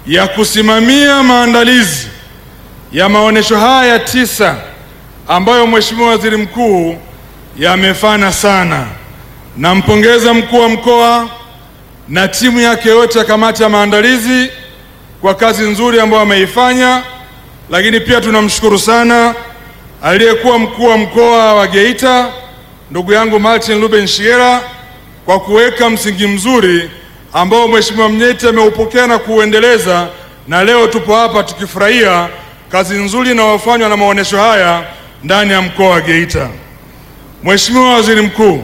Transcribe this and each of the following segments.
ya kusimamia maandalizi ya maonesho haya tisa ambayo Mheshimiwa Waziri Mkuu yamefana sana. Nampongeza mkuu wa mkoa na timu yake yote ya kamati ya maandalizi kwa kazi nzuri ambayo ameifanya, lakini pia tunamshukuru sana aliyekuwa mkuu wa mkoa wa Geita ndugu yangu Martin Ruben Shigera kwa kuweka msingi mzuri ambao Mheshimiwa Mnyeti ameupokea na kuuendeleza, na leo tupo hapa tukifurahia kazi nzuri inayofanywa na maonesho haya ndani ya mkoa wa Geita. Mheshimiwa Waziri Mkuu,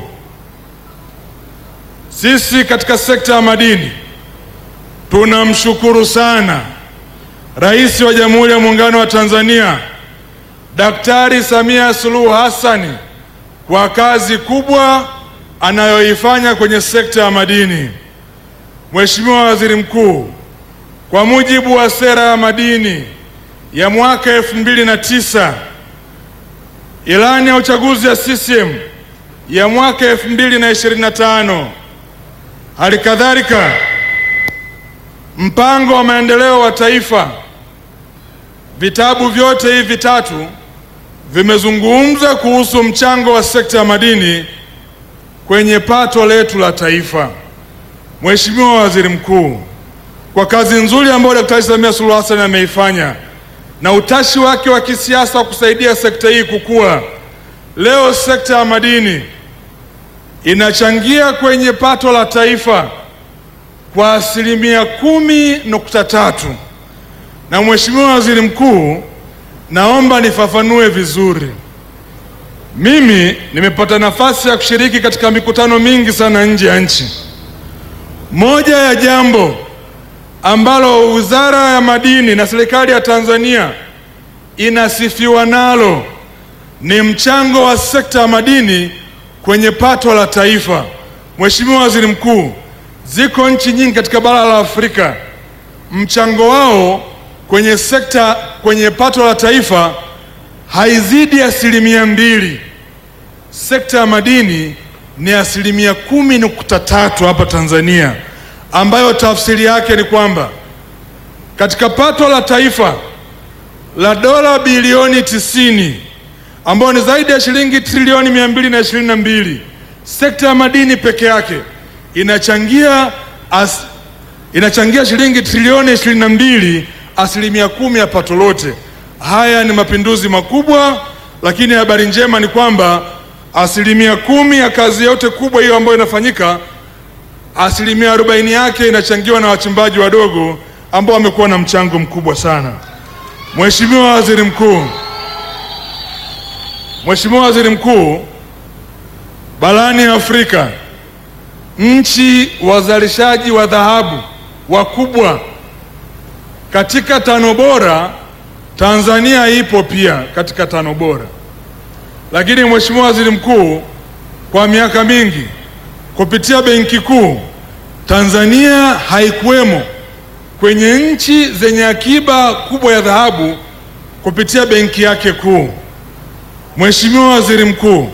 sisi katika sekta ya madini tunamshukuru sana Rais wa Jamhuri ya Muungano wa Tanzania Daktari Samia Suluhu Hassani kwa kazi kubwa anayoifanya kwenye sekta ya madini. Mheshimiwa Waziri Mkuu, kwa mujibu wa sera ya madini ya mwaka elfu mbili na tisa, ilani ya uchaguzi ya CCM ya mwaka elfu mbili na ishirini na tano, hali kadhalika mpango wa maendeleo wa taifa, vitabu vyote hivi vitatu vimezungumza kuhusu mchango wa sekta ya madini kwenye pato letu la taifa. Mheshimiwa Waziri Mkuu, kwa kazi nzuri ambayo Daktari Samia Suluhu Hassan ameifanya na utashi wake wa kisiasa wa kusaidia sekta hii kukua, leo sekta ya madini inachangia kwenye pato la taifa kwa asilimia kumi nukta tatu. Na Mheshimiwa Waziri Mkuu, naomba nifafanue vizuri. Mimi nimepata nafasi ya kushiriki katika mikutano mingi sana nje ya nchi. Moja ya jambo ambalo Wizara ya Madini na serikali ya Tanzania inasifiwa nalo ni mchango wa sekta ya madini kwenye pato la taifa. Mheshimiwa Waziri Mkuu, ziko nchi nyingi katika bara la Afrika mchango wao kwenye sekta kwenye pato la taifa haizidi asilimia mbili. Sekta ya madini ni asilimia kumi nukta tatu hapa Tanzania, ambayo tafsiri yake ni kwamba katika pato la taifa la dola bilioni tisini ambayo ni zaidi ya shilingi trilioni mia mbili na ishirini na mbili sekta ya madini peke yake inachangia as, inachangia shilingi trilioni ishirini na mbili asilimia kumi ya pato lote. Haya ni mapinduzi makubwa, lakini habari njema ni kwamba asilimia kumi ya kazi yote kubwa hiyo ambayo inafanyika, asilimia arobaini yake inachangiwa na wachimbaji wadogo ambao wamekuwa na mchango mkubwa sana. Mheshimiwa Waziri Mkuu, Mheshimiwa Waziri Mkuu, barani Afrika nchi wazalishaji wa dhahabu wakubwa katika tano bora, Tanzania ipo pia katika tano bora. Lakini Mheshimiwa Waziri Mkuu, kwa miaka mingi kupitia Benki Kuu Tanzania haikuwemo kwenye nchi zenye akiba kubwa ya dhahabu kupitia benki yake kuu. Mheshimiwa Waziri Mkuu,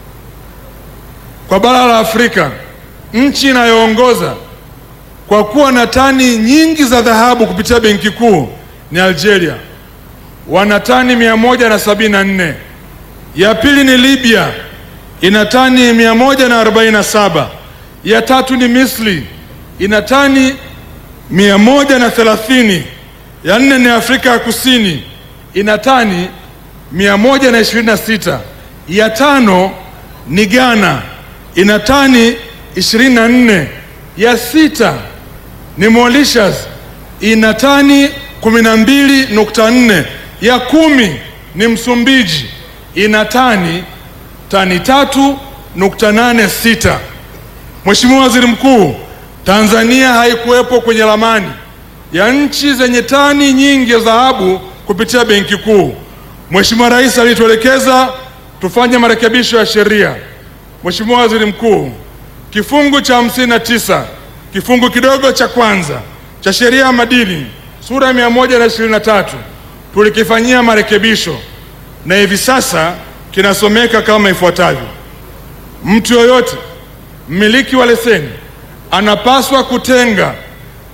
kwa bara la Afrika nchi inayoongoza kwa kuwa na tani nyingi za dhahabu kupitia benki kuu ni Algeria, wana tani mia moja na sabini na nne. Ya pili ni Libya, ina tani mia moja na arobaini na saba. Ya tatu ni Misri, ina tani mia moja na thelathini. Ya nne ni Afrika ya Kusini, ina tani mia moja na ishirini na sita. Ya tano ni Ghana, ina tani ishirini na nne. Ya sita ni Mauritius ina tani kumi na mbili nukta nne. Ya kumi ni Msumbiji ina tani tani tatu nukta nane sita. Mheshimiwa Waziri Mkuu, Tanzania haikuwepo kwenye ramani ya nchi zenye tani nyingi ya dhahabu kupitia Benki Kuu. Mheshimiwa Rais alituelekeza tufanye marekebisho ya sheria. Mheshimiwa Waziri Mkuu, kifungu cha hamsini na tisa kifungu kidogo cha kwanza cha sheria ya madini sura ya mia moja na ishirini na tatu tulikifanyia marekebisho na hivi sasa kinasomeka kama ifuatavyo: mtu yoyote mmiliki wa leseni anapaswa kutenga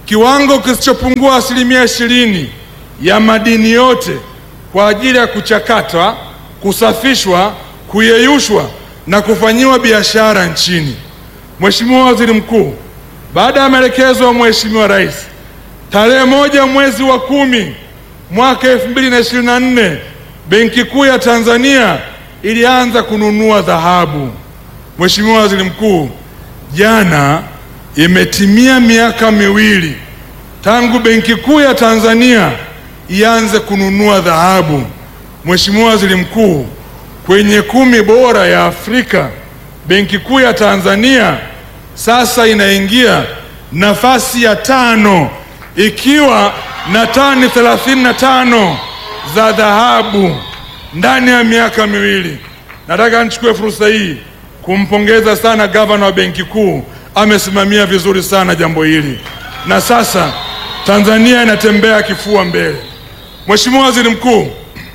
kiwango kisichopungua asilimia ishirini ya madini yote kwa ajili ya kuchakatwa, kusafishwa, kuyeyushwa na kufanyiwa biashara nchini. Mheshimiwa Waziri Mkuu, baada ya maelekezo ya Mheshimiwa Rais, tarehe moja mwezi wa kumi mwaka 2024 Benki Kuu ya Tanzania ilianza kununua dhahabu. Mheshimiwa Waziri Mkuu, jana imetimia miaka miwili tangu Benki Kuu ya Tanzania ianze kununua dhahabu. Mheshimiwa Waziri Mkuu, kwenye kumi bora ya Afrika Benki Kuu ya Tanzania sasa inaingia nafasi ya tano ikiwa na tani 35 za dhahabu ndani ya miaka miwili. Nataka nichukue fursa hii kumpongeza sana gavana wa Benki Kuu, amesimamia vizuri sana jambo hili, na sasa Tanzania inatembea kifua mbele. Mheshimiwa Waziri Mkuu,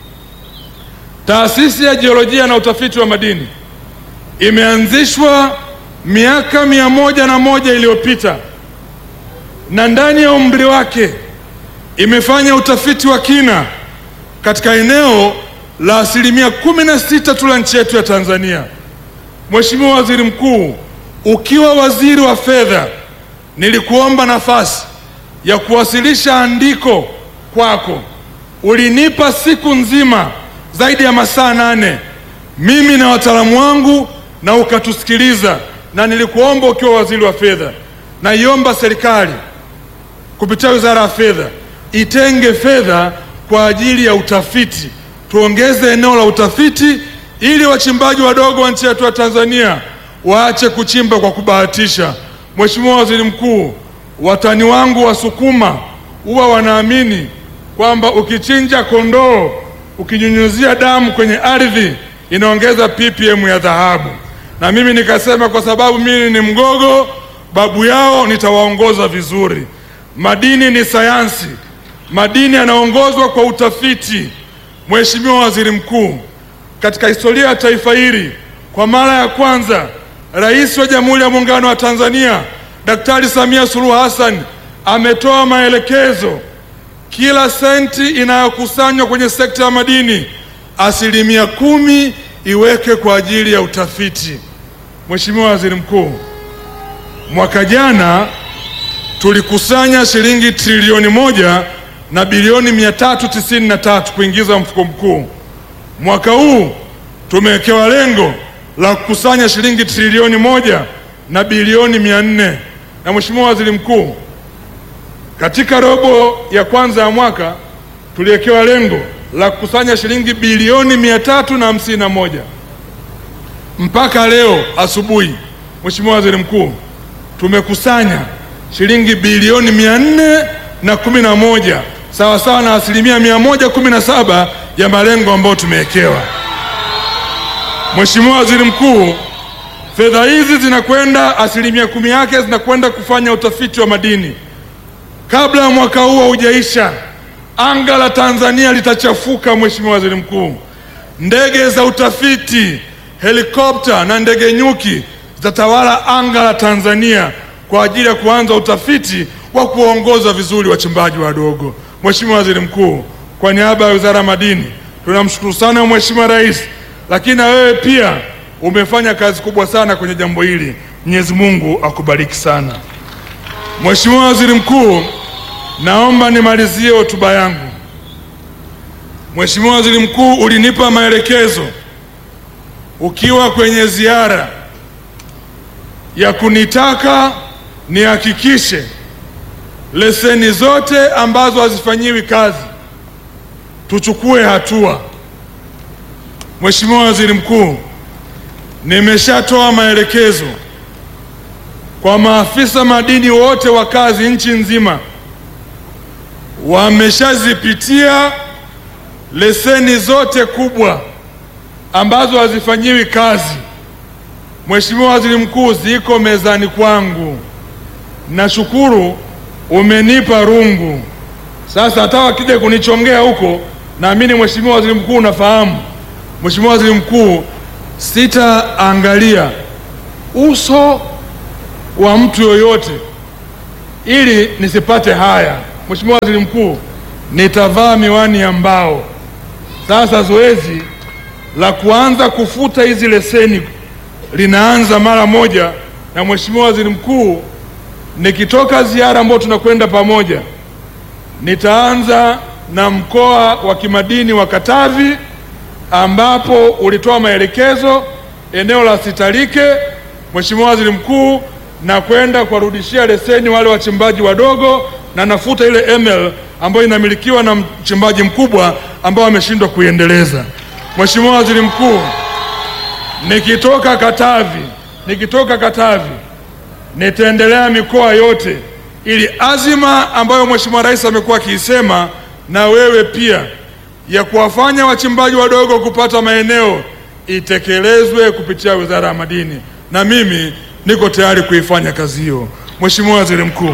Taasisi ya Jiolojia na Utafiti wa Madini imeanzishwa miaka mia moja na moja iliyopita na ndani ya umri wake imefanya utafiti wa kina katika eneo la asilimia kumi na sita tu la nchi yetu ya Tanzania. Mheshimiwa Waziri Mkuu, ukiwa waziri wa fedha, nilikuomba nafasi ya kuwasilisha andiko kwako. Ulinipa siku nzima zaidi ya masaa nane mimi na wataalamu wangu, na ukatusikiliza, na nilikuomba ukiwa waziri wa fedha, naiomba serikali kupitia wizara ya fedha itenge fedha kwa ajili ya utafiti, tuongeze eneo la utafiti ili wachimbaji wadogo wa nchi yetu ya Tanzania waache kuchimba kwa kubahatisha. Mheshimiwa Waziri Mkuu, watani wangu Wasukuma huwa wanaamini kwamba ukichinja kondoo ukinyunyuzia damu kwenye ardhi inaongeza ppm ya dhahabu, na mimi nikasema kwa sababu mimi ni Mgogo, babu yao, nitawaongoza vizuri. Madini ni sayansi, madini yanaongozwa kwa utafiti. Mheshimiwa Waziri Mkuu, katika historia ya taifa hili kwa mara ya kwanza Rais wa Jamhuri ya Muungano wa Tanzania Daktari Samia Suluhu Hassan ametoa maelekezo, kila senti inayokusanywa kwenye sekta ya madini asilimia kumi iweke kwa ajili ya utafiti. Mheshimiwa Waziri Mkuu, mwaka jana tulikusanya shilingi trilioni moja na bilioni mia tatu tisini na tatu kuingiza mfuko mkuu. Mwaka huu tumewekewa lengo la kukusanya shilingi trilioni moja na bilioni mia nne na Mheshimiwa Waziri Mkuu, katika robo ya kwanza ya mwaka tuliwekewa lengo la kukusanya shilingi bilioni mia tatu na hamsini na moja mpaka leo asubuhi, Mheshimiwa Waziri Mkuu, tumekusanya shilingi bilioni mia nne na kumi na moja sawa sawa na asilimia mia moja kumi na saba ya malengo ambayo tumewekewa. Mheshimiwa Waziri Mkuu, fedha hizi zinakwenda asilimia kumi yake zinakwenda kufanya utafiti wa madini. Kabla ya mwaka huu haujaisha, anga la Tanzania litachafuka. Mheshimiwa Waziri Mkuu, ndege za utafiti, helikopta na ndege nyuki zitatawala anga la Tanzania kwa ajili ya kuanza utafiti wa kuongoza vizuri wachimbaji wadogo. Mheshimiwa Waziri Mkuu, kwa niaba ya Wizara ya Madini tunamshukuru sana Mheshimiwa Rais, lakini na wewe pia umefanya kazi kubwa sana kwenye jambo hili. Mwenyezi Mungu akubariki sana. Mheshimiwa Waziri Mkuu, naomba nimalizie hotuba yangu. Mheshimiwa Waziri Mkuu, ulinipa maelekezo ukiwa kwenye ziara ya kunitaka nihakikishe leseni zote ambazo hazifanyiwi kazi tuchukue hatua. Mheshimiwa Waziri Mkuu, nimeshatoa maelekezo kwa maafisa madini wote wa kazi nchi nzima, wameshazipitia leseni zote kubwa ambazo hazifanyiwi kazi. Mheshimiwa Waziri Mkuu, ziko mezani kwangu. Nashukuru umenipa rungu. Sasa hata wakija kunichongea huko, naamini Mheshimiwa Waziri Mkuu unafahamu. Mheshimiwa Waziri Mkuu, sitaangalia uso wa mtu yoyote ili nisipate haya, Mheshimiwa Waziri Mkuu, nitavaa miwani ya mbao. Sasa zoezi la kuanza kufuta hizi leseni linaanza mara moja, na Mheshimiwa Waziri Mkuu, nikitoka ziara ambayo tunakwenda pamoja, nitaanza na mkoa wa kimadini wa Katavi ambapo ulitoa maelekezo eneo la Sitalike, Mheshimiwa Waziri Mkuu, na kwenda kuwarudishia leseni wale wachimbaji wadogo, na nafuta ile ML ambayo inamilikiwa na mchimbaji mkubwa ambao ameshindwa kuiendeleza. Mheshimiwa Waziri Mkuu, nikitoka Katavi, nikitoka Katavi nitaendelea mikoa yote, ili azima ambayo Mheshimiwa Rais amekuwa akiisema na wewe pia ya kuwafanya wachimbaji wadogo kupata maeneo itekelezwe kupitia Wizara ya Madini, na mimi niko tayari kuifanya kazi hiyo. Mheshimiwa Waziri Mkuu,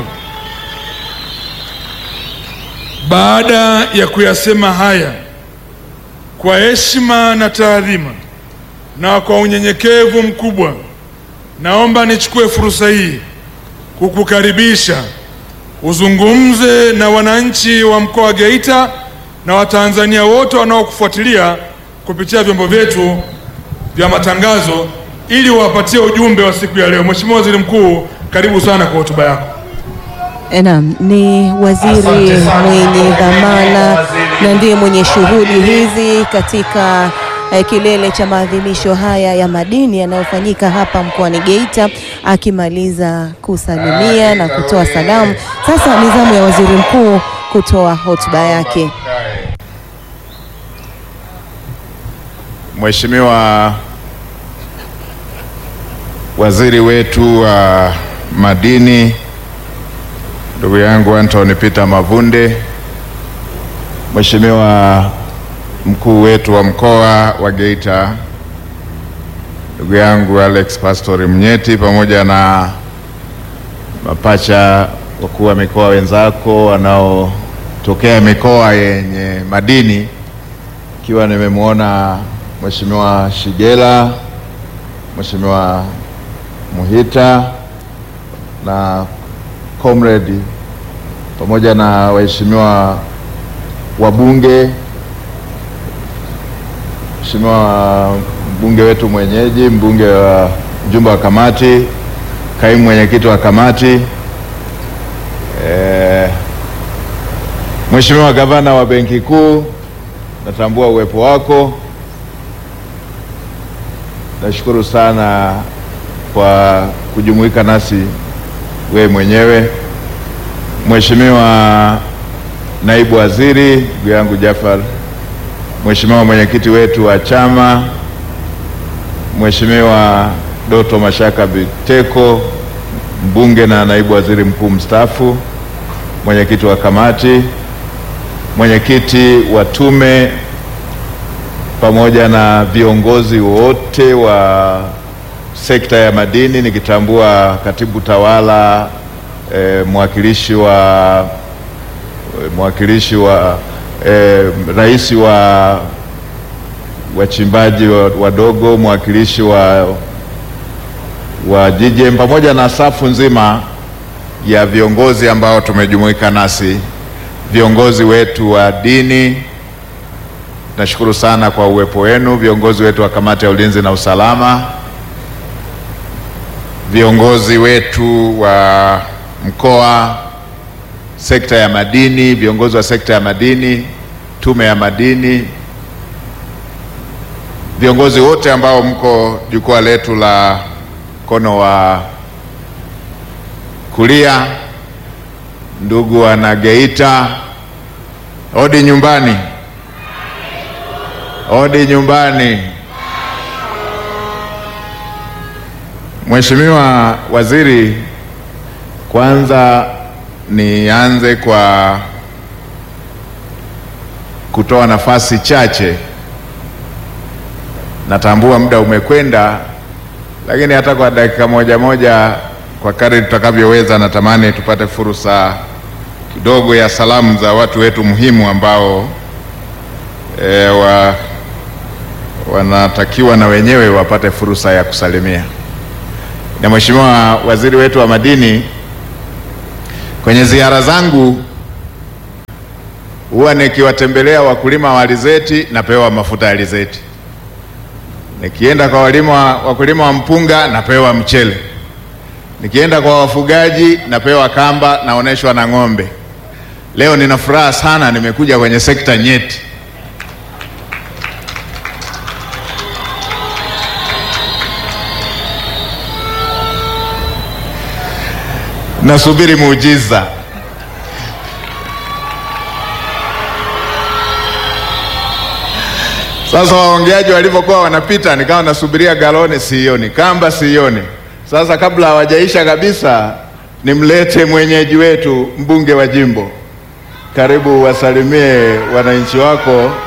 baada ya kuyasema haya kwa heshima na taadhima na kwa unyenyekevu mkubwa, naomba nichukue fursa hii kukukaribisha uzungumze na wananchi wa mkoa wa Geita na Watanzania wote wanaokufuatilia kupitia vyombo vyetu vya matangazo ili wapatie ujumbe wa siku ya leo. Mheshimiwa Waziri Mkuu, karibu sana kwa hotuba yako. Naam, ni waziri mwenye dhamana na ndiye mwenye shughuli hizi katika eh, kilele cha maadhimisho haya ya madini yanayofanyika hapa mkoani Geita, akimaliza kusalimia na kutoa salamu. Sasa ni zamu ya waziri mkuu kutoa hotuba yake. Mheshimiwa waziri wetu wa madini, ndugu yangu Anthony Peter Mavunde, Mheshimiwa mkuu wetu wa mkoa wa Geita, ndugu yangu Alex Pastori Mnyeti, pamoja na mapacha wakuu wa mikoa wenzako wanaotokea mikoa yenye madini, ikiwa nimemwona Mheshimiwa Shigela, Mheshimiwa Muhita na comrade pamoja na waheshimiwa wabunge, Mheshimiwa mbunge wetu mwenyeji, mbunge wa mjumbe wa kamati, kaimu mwenyekiti wa kamati, eh, Mheshimiwa gavana wa Benki Kuu, natambua uwepo wako. Nashukuru sana kwa kujumuika nasi wewe mwenyewe. Mheshimiwa naibu waziri, ndugu yangu Jafar, Mheshimiwa mwenyekiti wetu wa chama, Mheshimiwa Doto Mashaka Biteko, mbunge na naibu waziri mkuu mstaafu, mwenyekiti wa kamati, mwenyekiti wa tume pamoja na viongozi wote wa sekta ya madini nikitambua katibu tawala e, mwakilishi wa mwakilishi wa e, rais wa wachimbaji wadogo, mwakilishi wa wa JJM pamoja na safu nzima ya viongozi ambao tumejumuika nasi, viongozi wetu wa dini Nashukuru sana kwa uwepo wenu, viongozi wetu wa kamati ya ulinzi na usalama, viongozi wetu wa mkoa, sekta ya madini, viongozi wa sekta ya madini, tume ya madini, viongozi wote ambao mko jukwaa letu la mkono wa kulia, ndugu wana Geita, odi nyumbani. Odi nyumbani. Mheshimiwa Waziri, kwanza nianze kwa kutoa nafasi chache. Natambua muda umekwenda, lakini hata kwa dakika moja moja, kwa kadri tutakavyoweza, natamani tupate fursa kidogo ya salamu za watu wetu muhimu ambao e, wa wanatakiwa na wenyewe wapate fursa ya kusalimia. Na Mheshimiwa Waziri wetu wa Madini, Kwenye ziara zangu huwa nikiwatembelea wakulima wa alizeti napewa mafuta ya alizeti, nikienda kwa walima, wakulima wa mpunga napewa mchele, nikienda kwa wafugaji napewa kamba, naoneshwa na ng'ombe. Leo nina furaha sana, nimekuja kwenye sekta nyeti. Nasubiri muujiza. Sasa waongeaji walivyokuwa wanapita, nikawa nasubiria galoni, sioni kamba, sioni. Sasa kabla hawajaisha kabisa, nimlete mwenyeji wetu, mbunge wa jimbo. Karibu wasalimie wananchi wako